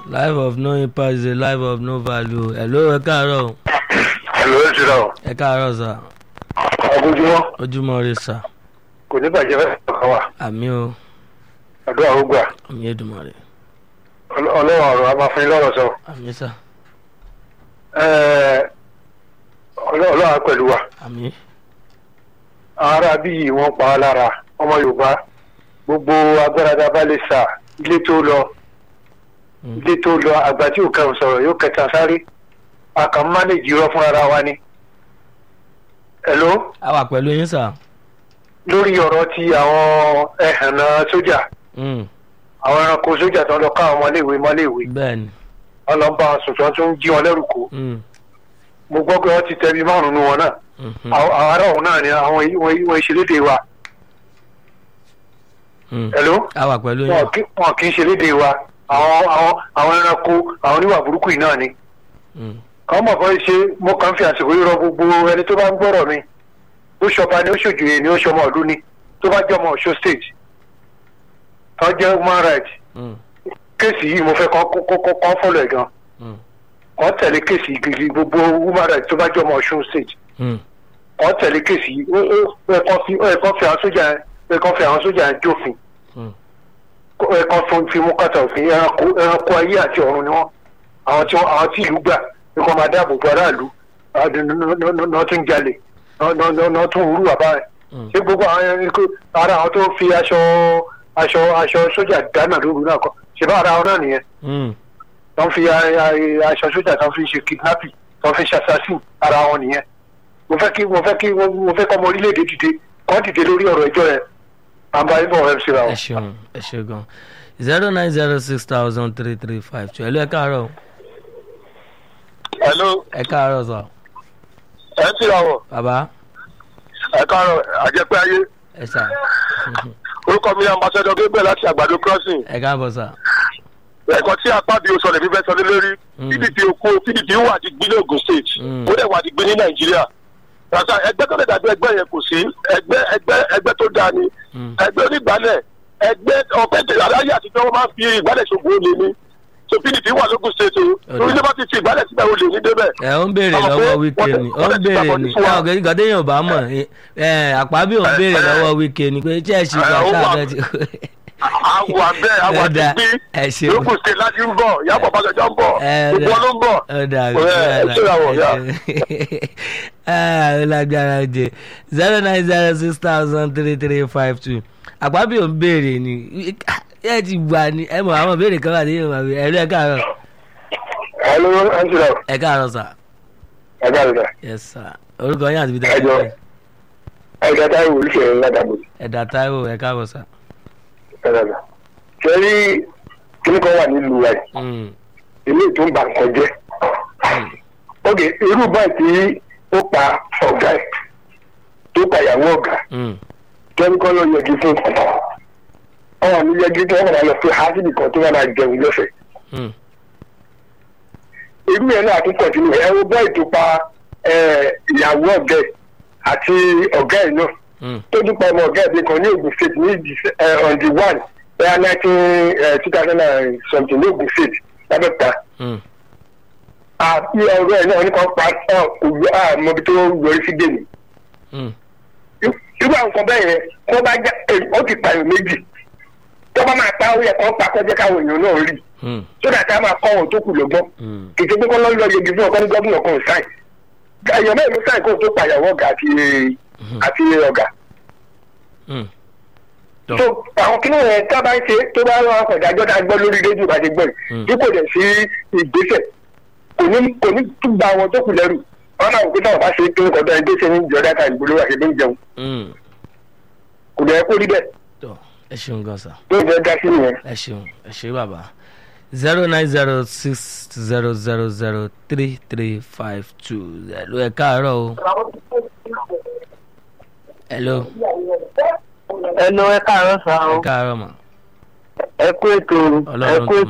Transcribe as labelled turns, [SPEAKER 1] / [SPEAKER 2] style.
[SPEAKER 1] life of no impact is a life of no value hello ẹ káàárọ̀ o.
[SPEAKER 2] Hello, ẹ ti rà ọ́.
[SPEAKER 1] ẹ káàárọ̀ sà
[SPEAKER 2] Ọgójúmọ́
[SPEAKER 1] ojúmọ́ rẹ sà
[SPEAKER 2] kò ní bàjẹ́ fẹ́ kàn wá.
[SPEAKER 1] àmì o
[SPEAKER 2] Àdúrà ó gbà.
[SPEAKER 1] àmì Èdùmàrè rẹ
[SPEAKER 2] Ọlọ́- Ọlọ́run ọ̀rọ̀ a máa fún yín lọ́rọ̀ sọ.
[SPEAKER 1] àmì sà
[SPEAKER 2] Ẹ́ẹ̀, Ọlọ́- Ọlọ́run á pẹ̀lú wa.
[SPEAKER 1] àmì
[SPEAKER 2] Àwọn ará bí yìí wọ́n pa á lára ọmọ Yorùbá. Gbogbo agbára tá a bá lè sà ilé tó lọ.
[SPEAKER 1] Mm.
[SPEAKER 2] Ilé tó lọ àgbà tí ò kẹrù sọ̀rọ̀ yóò kẹta sáré. A kàn mánéjì irọ́ fún ara wa ni. Hello?
[SPEAKER 1] a wà pẹ̀lú yín sà.
[SPEAKER 2] Lórí ọ̀rọ̀ ti àwọn ẹ̀hànà sójà.
[SPEAKER 1] Mm,
[SPEAKER 2] Àwọn ẹranko sójà tó ń lọ ká àwọn ọmọléèwé mọ́léèwé.
[SPEAKER 1] bẹ́ẹ̀ ni
[SPEAKER 2] ọlọ́ba sùtọ́ tó ń jí wọn lẹ́rù kó
[SPEAKER 1] Mm,
[SPEAKER 2] mo gbọ́ pé wọ́n ti tẹ̀bi márùn-ún nu wọn náà
[SPEAKER 1] mhm,
[SPEAKER 2] àwọn àwọn ará òun náà ni àwọn ìwọ̀n ìwọ̀n ìṣelédè wa
[SPEAKER 1] mm.
[SPEAKER 2] ẹ̀ló
[SPEAKER 1] a wà pẹ̀lú yín.
[SPEAKER 2] wọn kì wọn kì í ṣelédè wa àwọn àwọn àwọn ẹranko àwọn oníwà burúkú yìí náà ni
[SPEAKER 1] Mm,
[SPEAKER 2] àwọn mọ̀ fọ́ ṣe mo kàn ń fi àsìkò yìí rọ gbogbo ẹni tó bá ń gbọ́rọ̀ mi ó ṣọba ni ó ṣòjòyè ni ó ṣọmọ ọdún ni tó bá jẹ́ ọmọ ọ̀ṣọ́ state tó jẹ́ human rights
[SPEAKER 1] mm,
[SPEAKER 2] kéèsì yìí mo fẹ́ kọ́ kọ́ kọ́ kọ́ fọ́lọ̀ ẹ̀ gan
[SPEAKER 1] mm,
[SPEAKER 2] kọ́ tẹ̀lé kéèsì gidi gbogbo human rights tó bá jẹ́ ọmọ ọ̀ṣun state
[SPEAKER 1] mm.
[SPEAKER 2] wọ́n tẹ̀lé kéèsì yìí ó ó ẹ̀kọ́ fi ẹ̀kọ́ fi àwọn sójà ẹ̀kọ́ fi àwọn sójà jófin
[SPEAKER 1] Mm.
[SPEAKER 2] ẹ̀kọ́ fún fi mú kàtà òfin ẹranko ẹranko ayé àti ọ̀run ni wọ́n àwọn tí wọ́n- àwọn tí ìlú gbà ẹ̀kọ́ máa dáàbò bo aráàlú náà tún jalè náà tún wúrú bàbá rẹ̀
[SPEAKER 1] Mm.
[SPEAKER 2] ṣé gbogbo àwọn ẹranko ara àwọn tó fi aṣọ aṣọ aṣọ sójà dáná lóru náà kọ ṣe bá ara wọn náà nìyẹn
[SPEAKER 1] Mm.
[SPEAKER 2] tó ń fi a- a- aṣọ sójà tó ń fi ṣe kidnapping tó ń fi ṣe assassin ara wọn nìyẹn mo fẹ́ kí mo fẹ́ kí mo fẹ́ kọ́ ọmọ orílẹ̀-èdè dìde kọ́ dìde lórí ọ̀rọ̀ ẹjọ́ yẹn àǹbá ibò mc ra
[SPEAKER 1] ẹ
[SPEAKER 2] wọn.
[SPEAKER 1] ṣeun ẹ ṣe gan zero nine zero six thousand three three five two hello ẹ káàárọ̀ o.
[SPEAKER 2] hello
[SPEAKER 1] ẹ káàárọ̀ sà
[SPEAKER 2] mc ra wọn
[SPEAKER 1] bàbá
[SPEAKER 2] ẹ káàárọ̀ àjẹpẹ́ ayé
[SPEAKER 1] ẹ sà
[SPEAKER 2] orúkọ mi ambassador gabriel láti àgbàdo crossing
[SPEAKER 1] ẹ káàbọ̀ sà.
[SPEAKER 2] ẹ̀kọ́ tí apá bí o sọ lè fi fẹ́ sọ lé lórí
[SPEAKER 1] Mm.
[SPEAKER 2] pdp okó pdp wà ti gbin ní ogun state
[SPEAKER 1] Mm.
[SPEAKER 2] ó dẹ̀ wà ti gbin ní nàìjíríà rasa ẹgbẹ́ tó lè dàbí ẹgbẹ́ yẹn kò sí ẹgbẹ́ ẹgbẹ́ ẹgbẹ́ tó dáa ni
[SPEAKER 1] Mm.
[SPEAKER 2] ẹgbẹ́ onígbàlẹ̀ ẹgbẹ́ ọ̀pẹ́ tẹ̀lé aláyé àtijọ́ wọn máa ń fi ìgbàlẹ̀ ṣògbó olè ni so pdp wà lógun state o torí tó bá ti fi ìgbàlẹ̀ síbẹ̀ olè ní débẹ̀.
[SPEAKER 1] ẹ ó ń béèrè
[SPEAKER 2] Àwọn
[SPEAKER 1] lọ́wọ́
[SPEAKER 2] pé
[SPEAKER 1] wíkẹ́
[SPEAKER 2] wọ́n-
[SPEAKER 1] ni ó
[SPEAKER 2] wọ́n
[SPEAKER 1] ń
[SPEAKER 2] ti
[SPEAKER 1] béèrè
[SPEAKER 2] gbàgbọ́
[SPEAKER 1] ni
[SPEAKER 2] ní fún wa.
[SPEAKER 1] ẹ ọ̀gẹ́ nǹkan téèyàn ò bá mọ̀ ẹ ẹ àpábí ò ń béèrè
[SPEAKER 2] ẹ,
[SPEAKER 1] lọ́wọ́ wíkẹ́ ni pé tí ẹ ṣì gbà
[SPEAKER 2] ẹ, ó
[SPEAKER 1] ṣáà
[SPEAKER 2] wà-
[SPEAKER 1] fẹ́ ti.
[SPEAKER 2] àwọn abẹ́ àwọn
[SPEAKER 1] Ẹ
[SPEAKER 2] ti
[SPEAKER 1] dá,
[SPEAKER 2] gbin
[SPEAKER 1] ẹ ṣeun.
[SPEAKER 2] lógun state láti ń bọ̀ yàbọ̀ bàjọ́jọ́ ń bọ̀
[SPEAKER 1] Ẹ
[SPEAKER 2] gbogbo
[SPEAKER 1] dá.
[SPEAKER 2] wọn ló ń bọ̀.
[SPEAKER 1] ó dà
[SPEAKER 2] Ẹ, ẹ ṣe ìràwọ̀, yá.
[SPEAKER 1] ó lágbára jẹ zero nine zero six thousand three three five two àpábí ò ń béèrè ni ẹ ti gbà ni ẹ mọ̀ àwọn béèrè kan wà ní ìwọ̀n àbí ẹ̀rọ ẹ káàárọ̀
[SPEAKER 2] hello mc ra
[SPEAKER 1] ẹ káàárọ̀ sà
[SPEAKER 2] ẹ káàárọ̀
[SPEAKER 1] yes sà orúkọ yín àti ibi
[SPEAKER 2] Ẹ jọ̀ọ́. ẹ̀ka táwọn olùfẹ́ ládàbò
[SPEAKER 1] ẹ̀dà táíwò ẹ káàbọ̀ sà.
[SPEAKER 2] ẹ̀dàgbà sẹ́rí kíní kan wà nílùú wa yìí
[SPEAKER 1] Mm,
[SPEAKER 2] ilé tó ń ba nǹkan jẹ́
[SPEAKER 1] mm,
[SPEAKER 2] ok irú báyìí tí ó pa ọ̀gá ẹ̀ tó pa ìyàwó ọ̀gá
[SPEAKER 1] mm,
[SPEAKER 2] kẹ́ni kan lọ yẹgi fún ọ̀hún ní yẹgi tí wọ́n kàn máa lọ fún hásìlì kan tó wọ́n máa jẹun lọ́fẹ̀ẹ́
[SPEAKER 1] mm,
[SPEAKER 2] irú yẹn náà tún kọ̀tínú ẹ wo báyìí tó pa ẹ, ìyàwó ọ̀gá ẹ̀ àti ọ̀gá ẹ̀ náà
[SPEAKER 1] mm,
[SPEAKER 2] tó tún pa ọmọ ọ̀gá ẹ̀ bí kan ní Ògùn state ní Dece- ẹ, on the one bẹ́ẹ̀ nineteen two thousand and something ní Ògùn state lábẹ́òkúta
[SPEAKER 1] mm,
[SPEAKER 2] àti ọ̀rọ̀ ẹ̀ náà nípa pa ọ̀ kò yọ àmọ́bi tó yọrí sí dèmi.
[SPEAKER 1] mm.
[SPEAKER 2] irú àwọn nǹkan bẹ́ẹ̀ yẹn kó bá já ẹ, ó ti pààyàn méjì tó bá máa pa ó yẹ kó pa kọjá káwọn èèyàn náà rí
[SPEAKER 1] Mm,
[SPEAKER 2] sódà tá a máa kọ́ wọn tó kù lọ́gbọ́n
[SPEAKER 1] mm,
[SPEAKER 2] kìtì pé kọ́ lọ́ lọ yegi fún ọkọ ní gómìnà kan sáì èèyàn mẹ́rin ló sáì kó tó pàyàwó ọ̀gá àti àti ọ̀gá
[SPEAKER 1] mm. Tọ́.
[SPEAKER 2] tó àwọn kí nìyẹn tá a bá ń ṣe tó bá wọn àpò ìdájọ́ tá a gbọ́ lórí rédíò bá ti gbọ́
[SPEAKER 1] Mm.
[SPEAKER 2] yìí tí kò dẹ̀ sí ìgbésẹ̀ kò ní kò ní tún gba àwọn tó kù lẹ́rù wọn náà wò pé táwọn bá ṣe kí nǹkan tó ẹni tó ṣe ní ìjọba ká ìgbòho àti ẹbí ń jẹun
[SPEAKER 1] Mm.
[SPEAKER 2] kò dẹ̀ kó rí bẹ́ẹ̀
[SPEAKER 1] Tọ́, ẹ ṣeun gan sa
[SPEAKER 2] tó ń fẹ́ dá sí nìyẹn.
[SPEAKER 1] ẹ ṣeun ẹ ṣe bàbá zero nine zero six zero zero zero three three five two hello ẹ káàárọ̀ o hello
[SPEAKER 3] ẹnu ẹ káàárọ̀ sá
[SPEAKER 1] ẹ
[SPEAKER 3] o
[SPEAKER 1] káàárọ̀ mà
[SPEAKER 3] ẹ kú ètò ẹ
[SPEAKER 1] ọlọ́run
[SPEAKER 3] kú
[SPEAKER 1] tó